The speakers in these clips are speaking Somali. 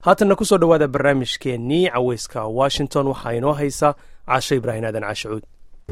haatanna kusoo dhowaada barnaamijkeennii caweyska washington waxaa inoo haysa casho ibraahim aadan cashucuud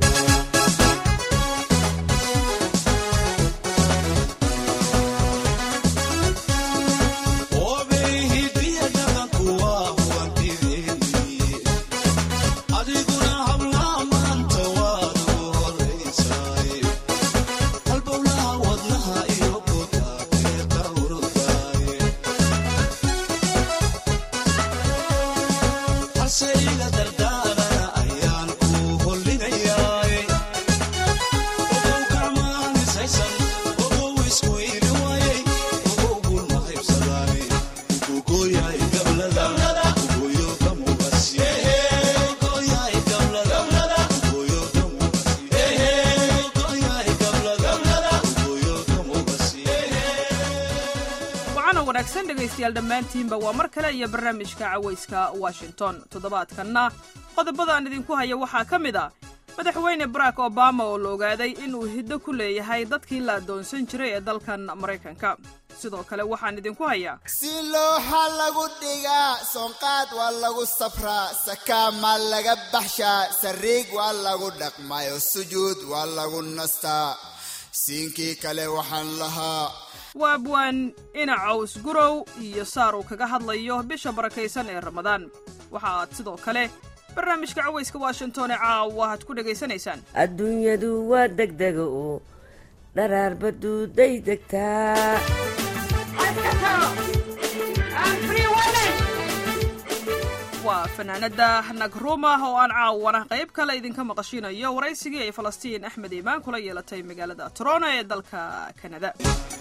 dhegaystayaal dhammaantiinba waa mar kale iyo barnaamijka cawayska washington toddobaadkanna qodobadaan idinku haya waxaa ka mid a madaxweyne barack obama oo la ogaaday inuu hiddo ku leeyahay dadkii la addoonsan jiray ee dalkan maraykanka sidoo kale waxaan idinku hayaa si looxa lagu dhigaa soonqaad waa lagu safraa sakaama laga baxshaa sariig waa lagu dhaqmayo sujuud waa lagu nastaa siinkii kale waxaan lahaa waa abwaan ina caws gurow iyo saar uu kaga hadlayo bisha barakaysan ee ramadaan waxa aad sidoo kale barnaamijka cawayska washington ee caawa aad ku dhegaysanaysaan adduunyadu waa degdega oo dharaarbaduuday degtaa waa fanaanada nagruma oo aan caawana qayb kale idinka maqashinayo waraysigii ay falastiin axmed iimaan kula yeelatay magaalada toronto ee dalka kanada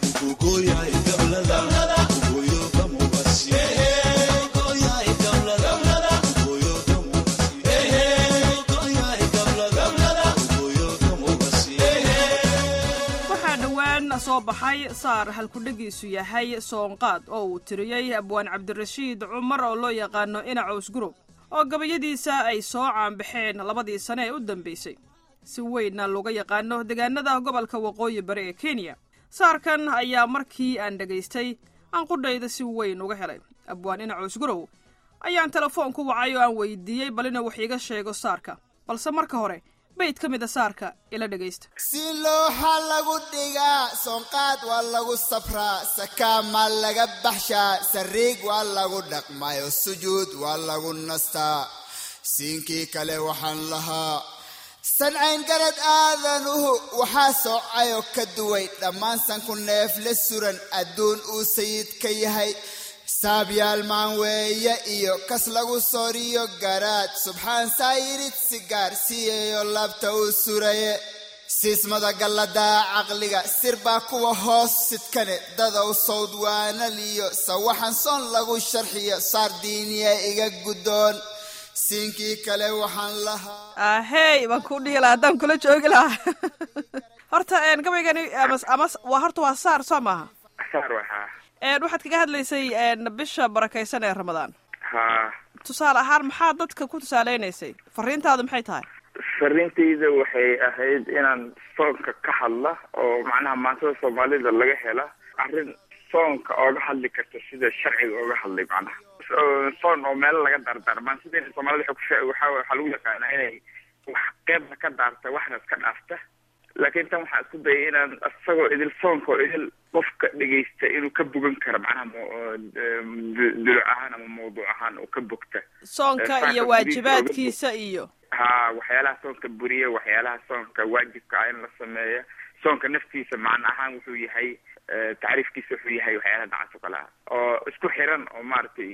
waxaa dhowaan soo baxay saar halkudhegiisu yahay soonqaad oo uu tiriyey abwaan cabdirashiid cumar oo loo yaqaano inacaws gurub oo gabayadiisa ay soo caanbaxeen labadii sane ee u dambaysay si weynna looga yaqaano deegaanada gobolka waqooyi bari ee kenya saarkan ayaa markii aan dhegaystay aan qudhayda si weyn uga helay abwaan inacaws gurow ayaan telefoon ku wacay oo aan weydiiyey bal inuu wax iiga sheego saarka balse marka hore bayd ka mid a saarka ila dhegaysta si looxa lagu dhigaa soonqaad waa lagu safraa sakaama laga baxshaa sariig waa lagu dhaqmayo sujuud waa lagu nastaa siinkii kale waxaan lahaa sancayn garad aadanuhu waxaa soocayo ka duway dhammaan sanku neef la suran adduun uu sayid ka yahay saabyaal maan weeye iyo kas lagu sooriyo garaad subxaan saayirid sigaar siiyayo labta uu suraye siismada galladaa caqliga sir baa kuwa hoos sidkane dadow sawd waanaliyo sawaxan soon lagu sharxiyo saar diiniya iga guddoon siinkii kale waxaan lahaa ahey baan ku dhihi lahaa haddaan kula joogi lahaa horta gabaygani ama waa horta waa saar soo maaha saar waxaa waxaad kaga hadlaysay bisha barakaysan ee ramadaan ha tusaale ahaan maxaa dadka ku tusaaleynaysay fariintaadu maxay tahay fariintayda waxay ahayd inaan soonka ka hadla oo macnaha maantada soomaalida laga hela arrin soonka ooga hadli karta sida sharciga ooga hadlay macnaha soon oo meelo laga dardarmaan sida soomaalida waxa waxaa lagu yaqaanaa inay wax qeybna ka daarta waxna iska dhaafta laakiin tan waxaa isku dayay inaan isagoo idil soonka oo idil qofka dhegaysta inuu ka bogan karo macnaha duluc ahaan ama mawduuc ahaan oo ka bogta soonka iyo waajibaadkiisa iyo ha waxyaalaha soonka buriya waxyaalaha soonka waajibka ah in la sameeya soonka naftiisa macna ahaan wuxuu yahay tacriifkiisa wuxuu yahay waxyaalaha dacaas o kale ah oo isku xiran oo maaragtay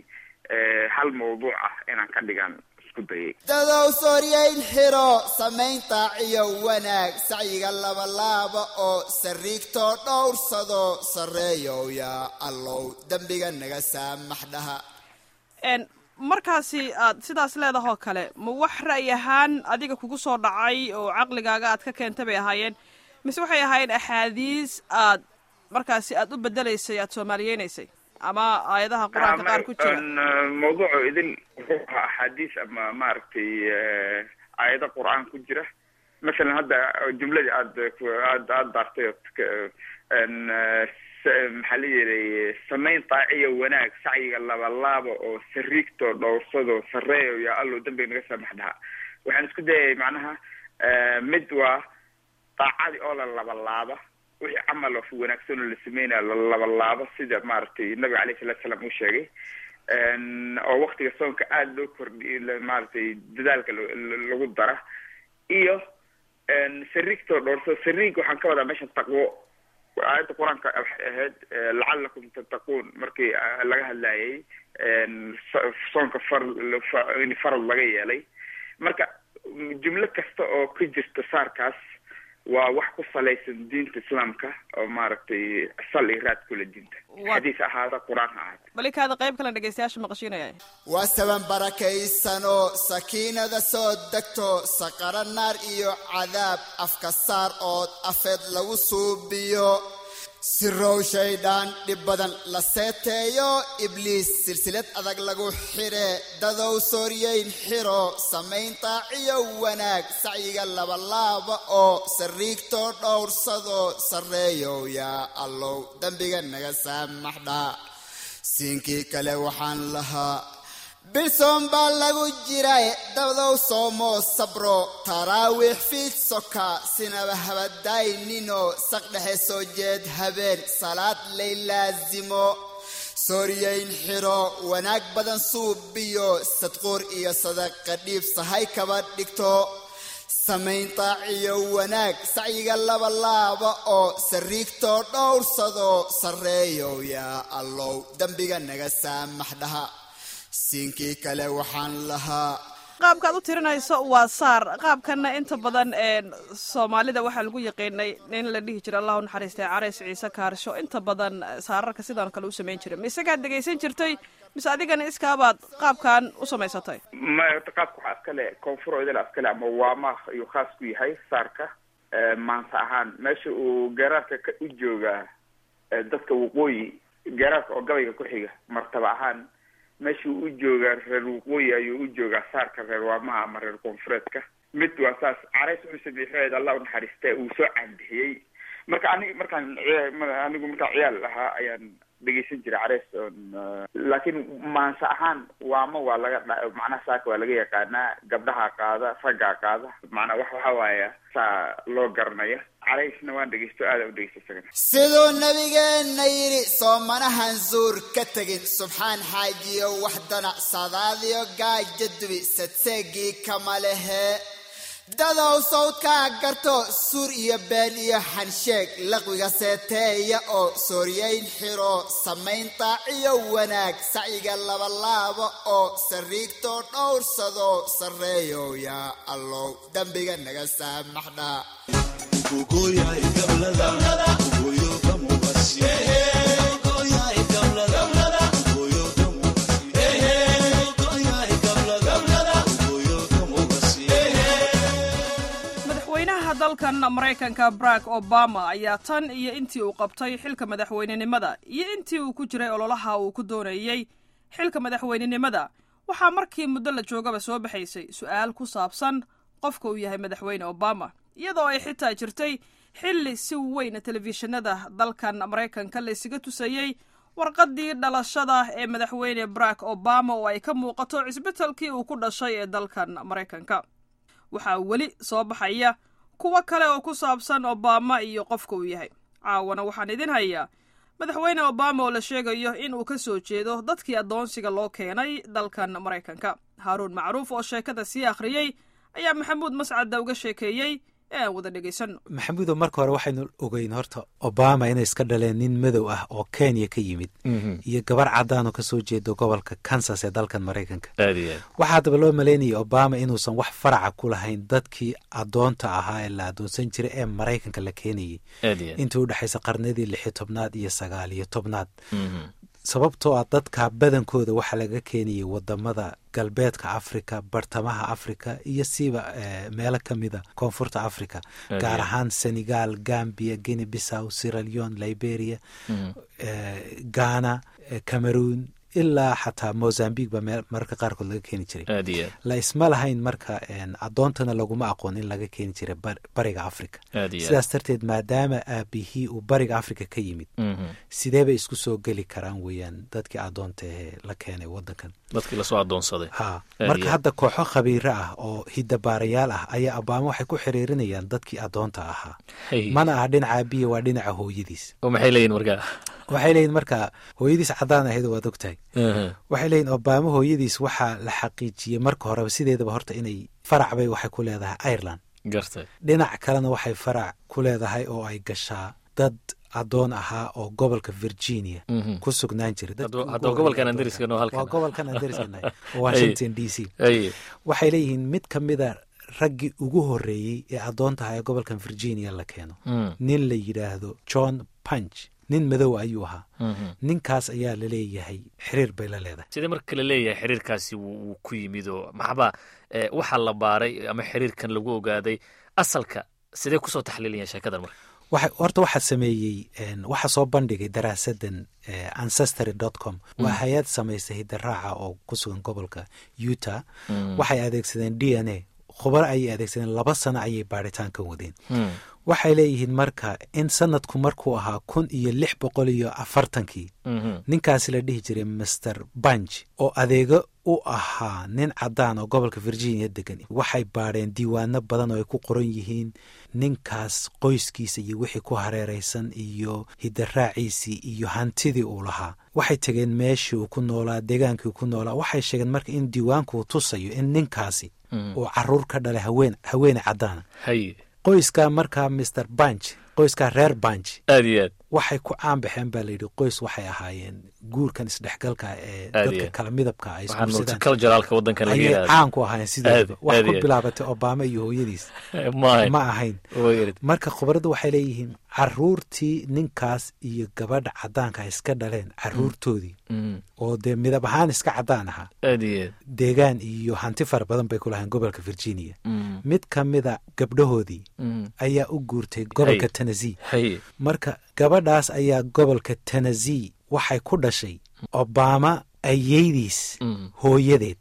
hal mawduuc ah inaan ka dhigaan isku dayay dadow sooryayn xiro samaynta iyo wanaag sacyiga labalaaba oo sariigtoo dhowrsado sarreeyow yaa allow dembiga naga saamax dhaha markaasi aad sidaas leedahoo kale ma wax ra'yi ahaan adiga kugu soo dhacay oo caqligaaga aad ka keentay bay ahaayeen mise waxay ahaayeen axaadiis aad markaasi aad u bedelaysay aad soomaaliyeynaysay ama aayadaha qur-aanka qaar ku jira mawduucu idin wuxuu ahaa axaadiis ama maaragtay aayado qur-aan ku jira masalan hadda jumladii aad aad aad daartay maxaa la yihi samayn daaciya wanaag sacyiga labalaaba oo sariigtoo dhowrsado sareeyo yaa allow dambiga naga saamax dhaha waxaan isku dayay macnaha mid waa daacadii oo la labalaaba wixii camal of wanaagsan oo la sameynaya la labalaaba sida maaragtay nabiga alayh salatu salaam uu sheegay oo waktiga soonka aada loo kordhiy maaragtay dadaalka lagu dara iyo sariigtoo dhowrsado sariig waxaan ka wadaa meeshan taqwo aayadda qur-aanka waxay ahayd lacalakum tattaquun markii laga hadlayay soonka far in farad laga yeelay marka jumlo kasta oo ka jirta saarkaas waa wax ku salaysan diinta islaamka oo maaragtay sal iyo raad kula diinta xadiis ahaada qur-aan ha ahaada balikaada qayb kalen dhegeystayaasha maqashiinaya waa saban barakaysanoo sakiinada soo degto saqaro naar iyo cadaab afka saar ood afeed lagu suubiyo sirow shaydhaan dhib badan la seeteeyo ibliis silsilad adag lagu xidhe dadow sooryeyn xiro samayn daaciyo wanaag sacyiga labalaaba oo sariigtoo dhowrsado sarreeyow yaa allow dembiga naga saamaxdha siinkii kale waxaan lahaa bilsoon baa lagu jiray dabadow soomoo sabro taraawiix fiid soka sinaba habadaynino saqdhexe soo jeed habeen salaad lay laasimo sooriyeyn xiro wanaag badan suubiyo sadquur iyo sadaqa dhiib sahay kaba dhigto samayn daaciyo wanaag sacyiga labalaaba oo sariigtoo dhowrsado sarreeyow yaa allow dembiga naga saamax dhaha siinkii kale waxaan lahaa qaabkaad u tirinayso waa saar qaabkana inta badan soomaalida waxaa lagu yaqiinay nin la dhihi jira allahu naxariistay carays ciise kaarsho inta badan saararka sidaan kale u samayn jiray ma isagaad dhegaysan jirtay mise adigana iskaabaad qaabkan u samaysatay maya qaabka waxaa iskale koonfur idil iskale ama waamaah ayuu khaas ku yahay saarka maanta ahaan meesha uu garaarka ka u joogaa dadka waqooyi garaarka oo gabayga ku xiga martaba ahaan meesha uu u joogaa reer waqooyi ayuu u joogaa saarka reer waamaha ama reer koonfureedka mid waa saas carays uu sabiixeed allah unaxariiste uu soo caanbixiyey marka anig markaan anigu markaan ciyaal ahaa ayaan dhegeysan jiray carays on laakiin maanse ahaan waama waa laga dha macnaha saaka waa laga yaqaanaa gabdhaha qaada raggaa qaada macnaa wax waxa waaya saa loo garanaya caraysna waan dhegeysto aada u dhegeysta isagana siduu nabigeenna yidhi soomanahan zuur ka tegin subxaan xaajiyo wax danacsadaadiyo gaaja dubi sadseegii kama lehe dadow sawdkaa garto suur iyo been iyo xansheeg laqwiga seeteeya oo sooryeyn xiro samayn daaciyo wanaag sacyiga labalaaba oo sariigtoo dhowrsado sarreeyow yaa allow dembiga naga saamaxdha madaxweynaha dalkan maraykanka barack obama ayaa tan iyo intii uu qabtay xilka madaxweynenimada iyo intii uu ku jiray ololaha uu ku doonayey xilka madaxweynenimada waxaa markii muddo la joogaba soo baxaysay su-aal ku saabsan qofka uu yahay madaxweyne obama iyadoo ay xitaa jirtay xilli si weyn telefishinada dalkan maraykanka la isaga tusayey warqaddii dhalashada ee madaxweyne barack obama oo ay ka muuqato cisbitalkii uu ku dhashay ee dalkan maraykanka waxaa weli soo baxaya kuwo kale oo ku saabsan obama iyo qofka uu yahay caawana waxaan idin hayaa madaxweyne obama oo la sheegayo in uu ka soo jeedo dadkii addoonsiga loo keenay dalkan maraykanka haaruun macruuf oo sheekada sii akhriyey ayaa maxamuud mascadda uga sheekeeyey ee aan wada dhegaysanno maxamuudo marka hore waxaynu ogeyn horta obama inay iska dhaleen nin madow ah oo kenya ka yimid iyo gabar cadaan oo kasoo jeedo gobolka kansas ee dalkan maraykanka waxaa haddaba loo maleynayay obama inuusan wax faraca ku lahayn dadkii addoonta ahaa ee la addoonsan jiray ee maraykanka la keenayay intii u dhexaysa qarnadii lixi tobnaad iyo sagaal iyo tobnaad sababtoo ah dadka badankooda waxaa laga keenayay wadamada galbeedka africa bartamaha africa iyo siiba meelo kamida koonfurta africa gaar ahaan senegal gambia guinea bissow sierra leone liberia ghana cameroon ilaa xataa mozambique baa meel mararka qaarkood laga keeni jiray aad iyo aad la isma lahayn marka addoontana laguma aqoon in laga keeni jiray bariga africa aad iyo aad sidaas darteed maadaama aabihii uu bariga africa ka yimid Mhm. sidee bay isku soo geli karaan weeyaan dadkii addoonta ahee la keenay waddankan dadkii lasoo addoonsaday ha Aad marka iyo hadda kooxo khabiiro ah oo hidabaarayaal ah ayaa abaamo waxay ku xiriirinayaan dadkii addoonta ahaa Hey. mana aha dhinaca aabiya waa dhinaca hooyadiis oo maxay leeyihin markaa waxay leeyihin marka hooyadiis caddaan ahayd waad ogtahay Mhm. waxay leeyihin obaamo hooyadiis waxaa la xaqiijiyey marka horeba sideedaba horta inay farac bay waxay ku leedahay ireland gartay dhinac kalena waxay farac ku leedahay oo ay gashaa dad addoon ahaa oo gobolka virginia Mhm. ku sugnaan jiray dadkii Hadduu- ugu hadduu horreeyay gobolkan addoonta. Andariska noo halkan waa ah. gobolkan andariskanahay oo washington d c Hey. waxay leeyihiin mid ka mida raggii ugu horreeyey ee addoonta ahaa ee gobolkan virginia la keeno Mm. nin la yidhaahdo john punch nin madow ayuu ahaa Mhm. ninkaas ayaa la leeyahay xiriir bay la leedahay sidee marka la leeyahay xiriirkaasi wuu wuu ku yimid oo maxba eh, waxaa la baaray ama xiriirkan lagu ogaaday asalka sidee kusoo taxliilayan sheekadan marka waxa horta waxaa sameeyey een, waxaa soo bandhigay daraasadan eh, ancestry dot com waa hay-ad samaysa hidaraaca oo ku sugan gobolka utah waxay adeegsadeen d n a khubaro ayay adeegsadeen laba sano ayay baaritaankan wadeen Mm. waxay leeyihiin marka in sanadku markuu ahaa kun iyo lix boqol iyo afartankii Mhm. ninkaasi la dhihi jiray master bunch oo adeego u ahaa nin caddaan oo gobolka virginia degan waxay baadheen diiwaano badan oo ay ku qoran yihiin ninkaas qoyskiisa iyo wixii ku hareeraysan iyo hidaraaciisii iyo hantidii uu lahaa waxay tegeen meeshii uu ku noolaa deegaankii uu ku noolaa waxay sheegeen marka in diiwaanku uu tusayo in ninkaasi uu caruur ka dhalay haween haweene caddaana hay qoyskaa markaa master bunch qoyskaa reer bunch aad iyo aad waxay ku caan baxeen baa layidhi qoys waxay ahaayeen guurkan isdhexgalka ee Aad dadka iyo. kala midabka ay waxaan isguursadaan multiculturalka waddankan laga ayay yidhahdo caan ku ahaayeen sideedaba Aad- wax aad ku iyo. bilaabatay obama iyo hooyadiis maahay ma ahayn Way irid. marka khubaradu waxay leeyihiin caruurtii ninkaas iyo gabadha caddaanka ay iska dhaleen caruurtoodii Mm. oo dee midab ahaan iska caddaan ahaa aad iyo aad deegaan iyo hanti fara badan bay ku lahayn gobolka virginia Mm. mid ka mida gabdhahoodii Mm. ayaa u guurtay gobolka Hay. tennessee hay marka gabadhaas ayaa gobolka tennessee waxay ku dhashay obama ayeydiis Mm. hooyadeed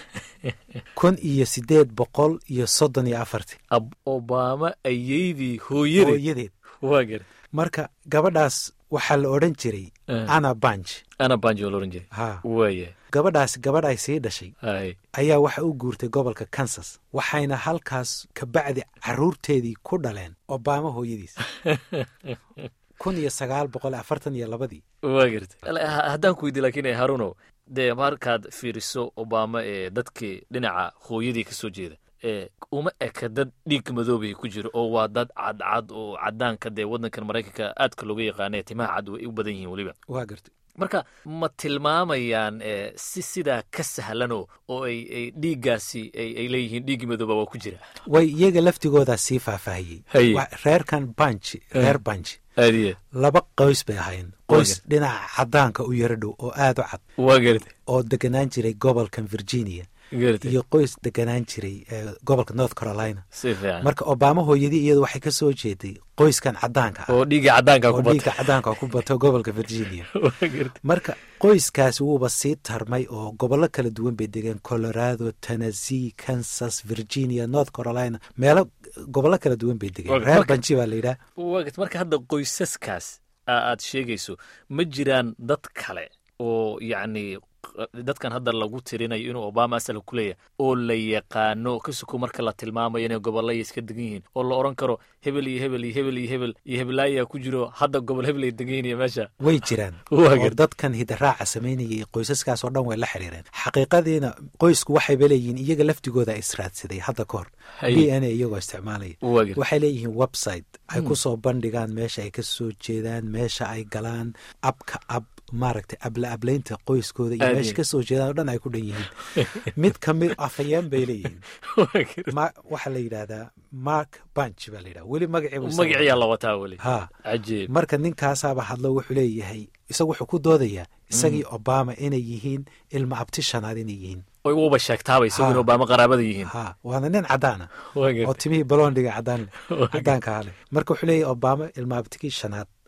kun iyo sideed boqol iyo soddon iyo afartii ab obama ayeydii hooyadii hooyadeed waa gar marka gabadhaas waxaa la odhan jiray Eh. ana banj ana banjo la oran jiray ha waaya gabadhaas gabadh ay sii dhashay hay ayaa waxa u guurtay gobolka kansas waxayna halkaas kabacdi caruurteedii ku dhaleen obama hooyadiis kun iyo sagaal boqol afartan iyo labadii waa gartay Al- ha- haddaan ku weydiy laakiin eh, haruno dee markaad fiiriso obama ee dadkii dhinaca hooyadii ka soo jeeda ee uma eka dad dhiig madoobay ku jiro oo waa dad cadcad oo cadaanka dee waddankan maraykanka aadka looga yaqaana ee timaha cad way u badan yihiin weliba waa gartay marka ma tilmaamayaan eh, si sidaa ka sahlanoo oo ay ay dhiiggaasi ay ay leeyihiin dhiiggi madooba waa ku jira way iyaga laftigoodaa sii faahfaahiyey Haye. Wa- reerkan banj reer banj aadiye laba qoys bay ahaayeen qoys dhinaca caddaanka u yaro dhow oo aad u cad waa gartay oo deganaan jiray gobolkan virginia gartay iyo qoys deganaan jiray ee, gobolka north carolina si fiican marka obama hooyadii iyadu waxay ka soo jeeday qoyskan caddaanka ah oo dhiigga caddaanka oo ku dhiigga bata caddaanka ku bato gobolka virginia waa gartay marka qoyskaasi wuuba sii tarmay oo gobollo kala duwan bay degeen colorado tennessee kansas virginia north carolina meelo gobollo kala duwan bay degeen Okay, reer marka- banji baa la yidhaah waa gartay marka hadda qoysaskaas aa aad sheegayso ma jiraan dad kale oo yacni q- dadkan hadda lagu tirinayo inuu obama asal ku leeyahay oo la yaqaano ka suko marka la tilmaamayo inay gobolaya iska degan yihiin oo la oran karo hebel iyo hebel iyo hebel iyo hebel iyo hebelaayaa ku jiro hadda gobol hebel ay degan yihiin iyo meesha way jiraan Waa oo gartay. dadkan hidaraaca samaynayay qoysaskaas oo dhan way la xiriireen xaqiiqadiina qoysku waxayba leeyihiin iyaga laftigooda israadsaday hadda ka hor Haye. d n a iyagoo isticmaalaya waa gartay waxay leeyihiin website ay ku soo bandhigaan meesha ay ka soo jeedaan meesha ay galaan abka ab maaragtay abla ablaynta qoyskooda iyo Aad meesha iyo- ka soo jeedaan oo dhan ay ku dhan yihiin mid ka mid afayeen bay leeyihiin waa gartay ma waxaa la yidhaahdaa mark bunch baa la yidhaha weli magaciibu isaga- magaciyaa la wataa weli ha cajiib marka ninkaasaaba hadlo wuxuu leeyahay isagu wuxuu ku doodayaa isagii obama inay yihiin ilma abti shanaad inay yihiin oy uuba sheegtaaba isagu in Ha. obama qaraabada yihiin ha waana nin caddaana waa oo gartay timihii balondhiga caddaan Waa caddaanka hale marka wuxuu leeyahay obama ilma abtigii shanaad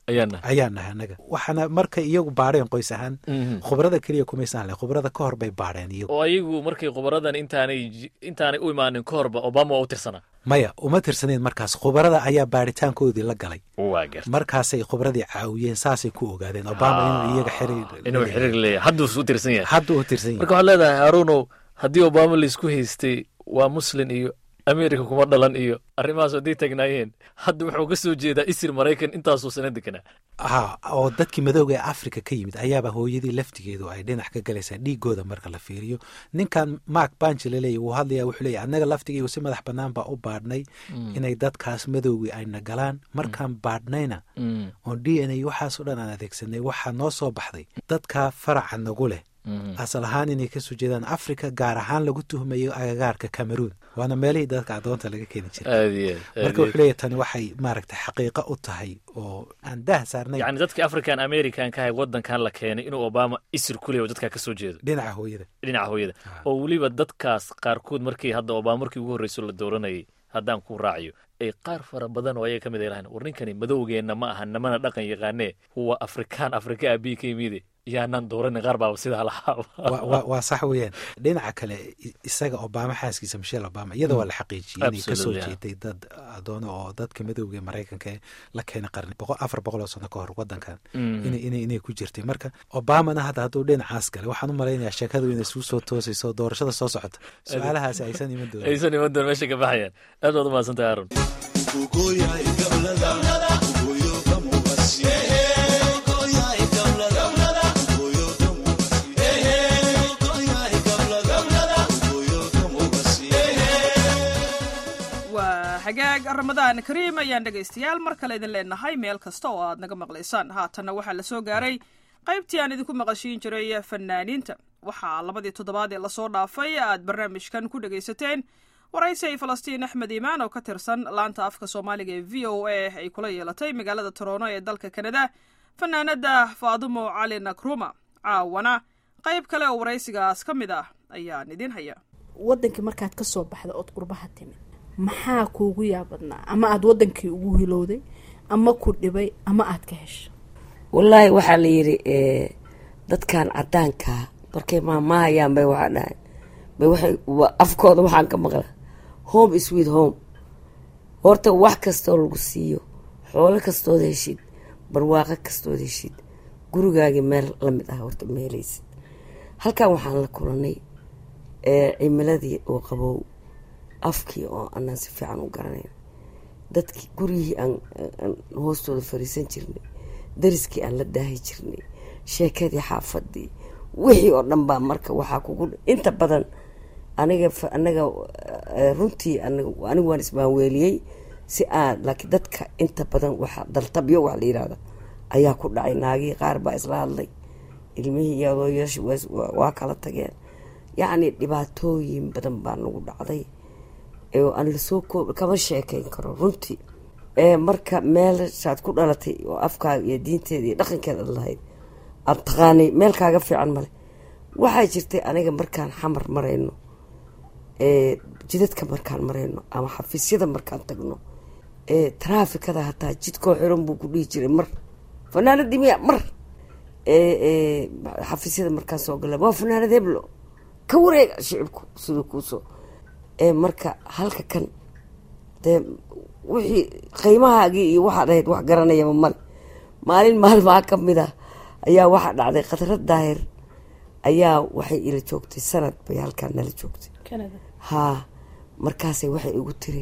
ayaan nahay ayaan nahay annaga waxaana markay iyagu baadheen qoys ahaan khubrada keliya kumaysan hadleen khubrada ka hor bay baadheen iyagu oo ayagu markay khubaradan intaanay intaanay u imaanin ka horba obama waa u tirsanaa maya uma tirsaneyn markaas khubarada ayaa baadhitaankoodii la galay waa garta markaasay khubradii caawiyeen saasay ku ogaadeen obama inuu iyaga xiriir inuu xiriir leeyahay hadduu u tirsan yahay hadduu u tirsan yahay marka waxaad leedahay haaruunow haddii obama laisku haystay waa muslin iyo america kuma dhalan iyo arrimahaas hadday tagnaayeen hadda wuxuu ka soo jeedaa isir maraykan intaasuu sana deganaa ha oo dadkii madowga ee africa ka yimid ayaaba hooyadii laftigeedu ay dhinac ka galaysaa dhiigooda marka la fiiriyo ninkan mark banji laleeya wuu hadlaya wuxuu leeya annaga laftigaygu si madax bannaan baa u baadhnay inay dadkaas madowgii ayna galaan markaan baadhnayna oon d n a waxaasoo dhan aan adeegsanay waxaa noo soo baxday dadka faraca nagu leh asal ahaan inay kasoo jeedaan africa gaar ahaan lagu tuhmayo agagaarka cameroon waana meelihii dadka adoonta laga keeni jiray marka wuxuu leeya tani waxay maaragtay xaqiiqo u tahay oo aan daah saarnay yani dadkii african american ka ahay waddankan la keenay inuu obama isir ku leeyo dadkaa ka soo jeedo dhinaca hooyada dhinaca hooyada oo weliba dadkaas qaarkood markii hadda obama markii ugu horreyso la dooranayay haddaan ku raaciyo ay qaar fara badan oo ayaga ka mid ay lahayn war ninkani madowgeenna ma aha namana dhaqan yaqaanee huwa afrikaan afrika aabii ka yimide yaanaan dooranin qaar baaba sidaa lahaa waa sax weeyaan dhinaca kale isaga obama xaaskiisa michelle obama iyada waa la xaqiijiyey inay kasoo jeeday dad adoono oo dadka madowga maraykanka ee la keenay qarni afar boqol oo sano ka hor wadankan inay ku jirtay marka obamana hadda hadduu dhinacaas galay waxaan u malaynayaa sheekadu inay suu soo toosayso doorashada soo socota su-aalahaasi aysan iman doonin aysan iman doonin meesha ka baxayaan aad baad umahadsantahay aaron xagaag ramadaan kariim ayaan dhegaystayaal mar kale idin leenahay meel kasta oo aad naga maqlaysaan haatanna waxaa la soo gaaray qaybtii aan idinku maqashiin jiray fanaaniinta waxaa labadii toddobaad ee lasoo dhaafay aad barnaamijkan ku dhegaysateen waraysi ay falastiin axmed iimaan oo ka tirsan laanta afka soomaaliga ee v o a ay kula yeelatay magaalada torono ee dalka kanada fanaanada faadumo cali nakruma caawana qayb kale oo waraysigaas ka mid ah ayaan idin haya wadankii markaad ka soo baxda ood qurbaha timid maxaa kuugu yaabadnaa ama aada wadankii ugu hilowday ama ku dhibay ama aada ka hesho wallaahi waxaa la yidhi dadkan cadaankaa markay maamahayaan bay waxaa dhahay bay waxay afkooda waxaan ka maqla home is with home horta wax kastoo lagu siiyo xoolo kastood heshid barwaaqo kastood heshid gurigaagii meel lamid ah horta ma helaysid halkan waxaan la kulanay cimiladii oo qabow afkii oo anaan si fiican u garanayn dadkii guryihii aan hoostooda fariisan jirnay dariskii aan la daahi jirnay sheekadii xaafadii wixii oo dhan baa marka waxaa kugu inta badan aniga anaga runtii anigu waan ismaanweeliyey si aan laakiin dadka inta badan waxa daltabyo wax la yihahda ayaa ku dhacay naagihii qaar baa isla hadlay ilmihii iyo adooyashi waa kala tageen yacni dhibaatooyin badan baa nagu dhacday oo aan lasoo koob kama sheekeyn karo runtii marka meelshaad ku dhalatay oo afkaaga iyo diinteeda iyo dhaqankeeda ad lahayd aada taqaanay meel kaaga fiican male waxaa jirtay aniga markaan xamar marayno jidadka markaan marayno ama xafiisyada markaan tagno traafikada hataa jidkoo xiran buu ku dhihi jiray mar fanaanadii miya mar xafiisyada markaan soo gala waa fanaanad heblo ka wareega shicibku siduu kuusoo marka halka kan dee wixii qiimahaagii iyo waxaad ahayd wax garanayaba male maalin maalmaha ka mid ah ayaa waxaa dhacday khadrad daahir ayaa waxay ila joogtay sanad bay halkaan nala joogtay haa markaasay waxay igu tiri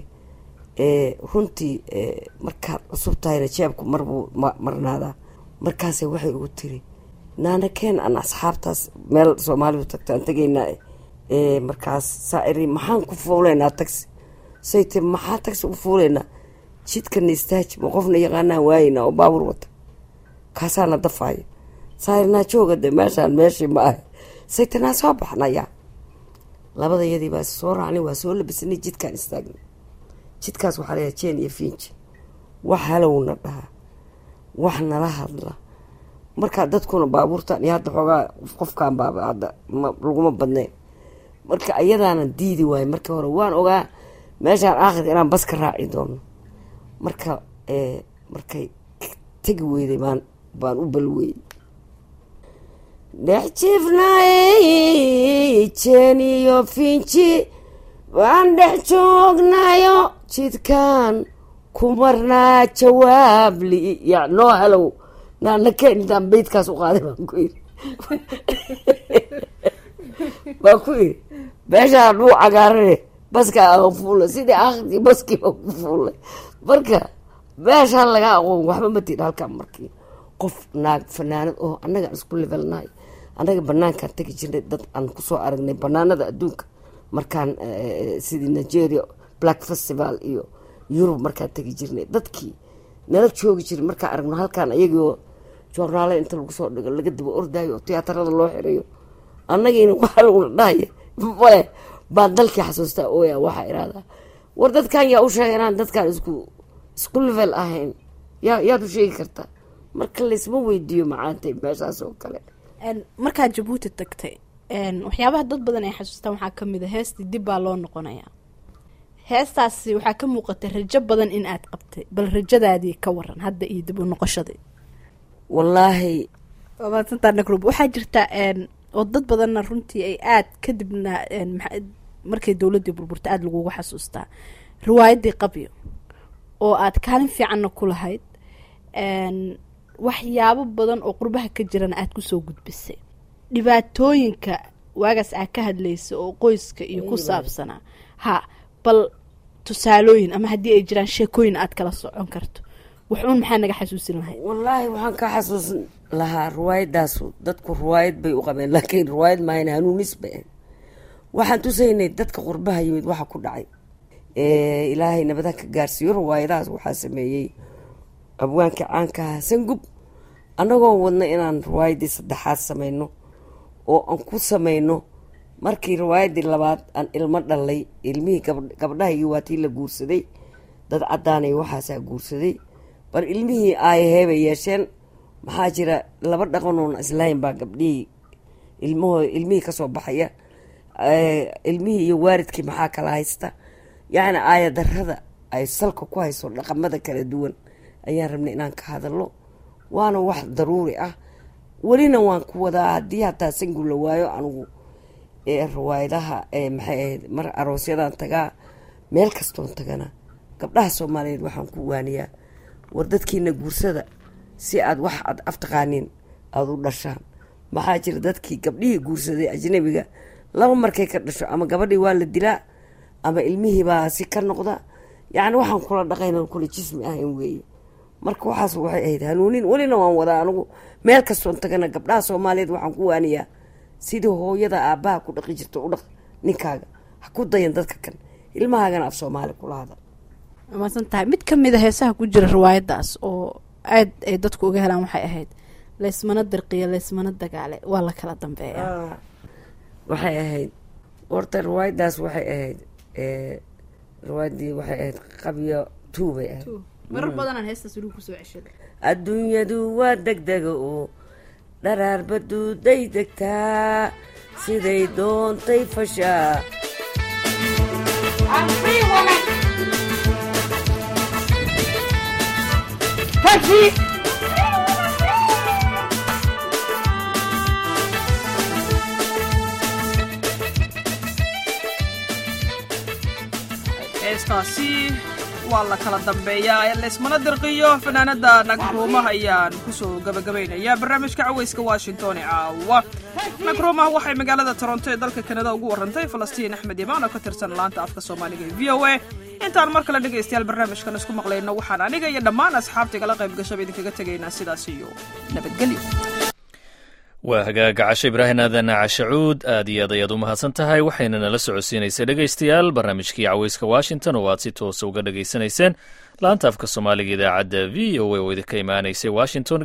runtii markaad cusub tahayna jeebku marbuu marnaadaa markaasay waxay igu tiri naana keen aan asxaabtaas meel soomaalidu tagto aan tegaynaa markaas saairi maxaan ku fuulaynaa taxi say ti maxaa taxi u fuulaynaa jidkana istaaji ma qofna yaqaanaan waayeynaa oo baabur wata kaasaana dafaayo saairnaa jooga de meeshaan meeshii ma ah say ti naa soo baxnayaa labada yadii baa soo raacnay waa soo labisanay jidkaan istaagnay jidkaas waxaa layaha jeen iyo fiinji wax halowna dhaha wax nala hadla markaa dadkuna baabuurtan iyo hadda xoogaa qofkaan baaba hadda laguma badnayn marka ayadaana diidi waayo markii hore waan ogaa meeshaan aakhir inaan bas ka raaci doono marka markay tegi weyday baan baan u balweeyey dhex jiifnay jeen iyo finji waan dhex joognayo jidkaan ku marnaa jawaabli ya noo helow naana keen intaan beydkaas u qaaday baan ku yiri baan ku yiri meeshaa dhuu cagaarane baskaa aan fuulay sidii akhdii baskii baan ku fuulay marka meeshaan laga aqoon waxba ma tiid halkaan markii qof naag fanaanad oo annaga aan isku levelnahay annaga banaankaan tegi jirnay dad aan kusoo aragnay banaanada adduunka markaan sidii nigeria black festival iyo yurub markaan tegi jirnay dadkii nala joogi jiray markaan aragno halkaan ayagoo joornaale inta lagu soo dhigo laga daba ordaayo oo tiyaatarada loo xirayo annagiina waxaa lagula dhahaya male baan dalkii xasuustaa ooya waxaa irahdaa war dadkan yaa u sheega inaan dadkaan isku isku level ahayn yaa yaad u sheegi kartaa marka laysma weydiiyo macaantay meeshaas oo kale markaad jabuuti tagtay waxyaabaha dad badan ay xasuustaan waxaa kamid a heestii dib baa loo noqonayaa heestaasi waxaa ka muuqatay rajo badan in aad qabtay bal rajadaadii ka waran hadda iyo dib u noqoshadii wallaahi maadsantaa nagrub waxaa jirta oo dad badanna runtii ay aad kadibna markay dowladdii burburta aada lagugu xasuustaa riwaayaddii qabyo oo aad kaalin fiicanna ku lahayd waxyaabo badan oo qurbaha ka jirana aada kusoo gudbisay dhibaatooyinka waagaas aad ka hadlaysa oo qoyska iyo ku saabsanaa ha bal tusaalooyin ama haddii ay jiraan sheekooyin aad kala socon karto waxuun maxaa naga xasuusin lahayd wallaahi waxaan ka xasuusin lahaa riwaayadaasu dadku riwaayad bay u qabeen laakiin riwaayad maahan hanuunis bay ahayd waxaan tusaynay dadka qurbaha yimid waxa ku dhacay ilaahay nabadaha ka gaarsiiyo riwaayadahaas waxaa sameeyey abwaanka caankaha sangub annagoo wadna inaan riwaayaddii saddexaad samayno oo aan ku samayno markii riwaayaddii labaad aan ilmo dhalay ilmihii gabdhahaygii waa tii la guursaday dad caddaanay waxaasaa guursaday bal ilmihii aayaheebay yeesheen maxaa jira laba dhaqanoon islahayn baa gabdhihii ilmaho ilmihii kasoo baxaya ilmihii iyo waaridkii maxaa kala haysta yacni aaya darada ay salka ku hayso dhaqamada kala duwan ayaan rabnay inaan ka hadalno waana wax daruuri ah welina waan ku wadaa haddii hataa sangu la waayo anigu riwaayadaha maxay ahayd mar aroosyadan tagaa meel kastoon tagana gabdhaha soomaaliyeed waxaan ku waaniyaa war dadkiina guursada si aad wax aad aftaqaaniin aada u dhashaan maxaa jira dadkii gabdhihii guursaday ajnabiga laba markay ka dhasho ama gabadhii waa la dilaa ama ilmihiibaa si ka noqda yacni waxaan kula dhaqayn kula jismi ahayn weeye marka waxaas waxay ahayd hanuunin welina waan wadaa anigu meel kastoon tagana gabdhaha soomaaliyeed waxaan ku waaniyaa sidii hooyada aabbaha ku dhaqi jirta u dhaq ninkaaga ha ku dayan dadka kan ilmahaagana af soomaali kula hadal maasan tahay mid ka mid a heesaha ku jira riwaayaddaas oo aad ay dadku uga helaan waxay ahayd laysmana dirqiyo laysmana dagaale waa la kala dambeeya waxay ahayd horta riwaayaddaas waxay ahayd riwaayaddii waxay ahayd qabyo tuu bay ahayd marar badanaan heestaas weligu kusoo ceshada adduunyadu waa degdega oo dharaarba duuday degtaa siday doontay fashaa heestaasi waa la kala dambeeyaa ee laysmana dirqiyo fanaanada nagruumah ayaan kusoo gabagabaynayaa barnaamijka caweyska washington ee caawa nagruumah waxay magaalada toronto ee dalka kanada ugu warantay falastiin axmed imaan oo ka tirsan laanta afka soomaaliga ee v o a intaan mar kale dhegaystayaal barnaamijkan isku maqlayno waxaan aniga iyo dhammaan asxaabta igala qayb gashaba idinkaga tegaynaa sidaas iyo nabadgelyo waa hagaaga cashe ibraahim aadan cashacuud aad iyo aad ayaad u mahadsan tahay waxayna nala socodsiinaysay dhegaystayaal barnaamijkii caweyska washington oo aad si toosa uga dhegaysanayseen laanta afka soomaaliga idaacadda v o a oo idinka imaanaysay washington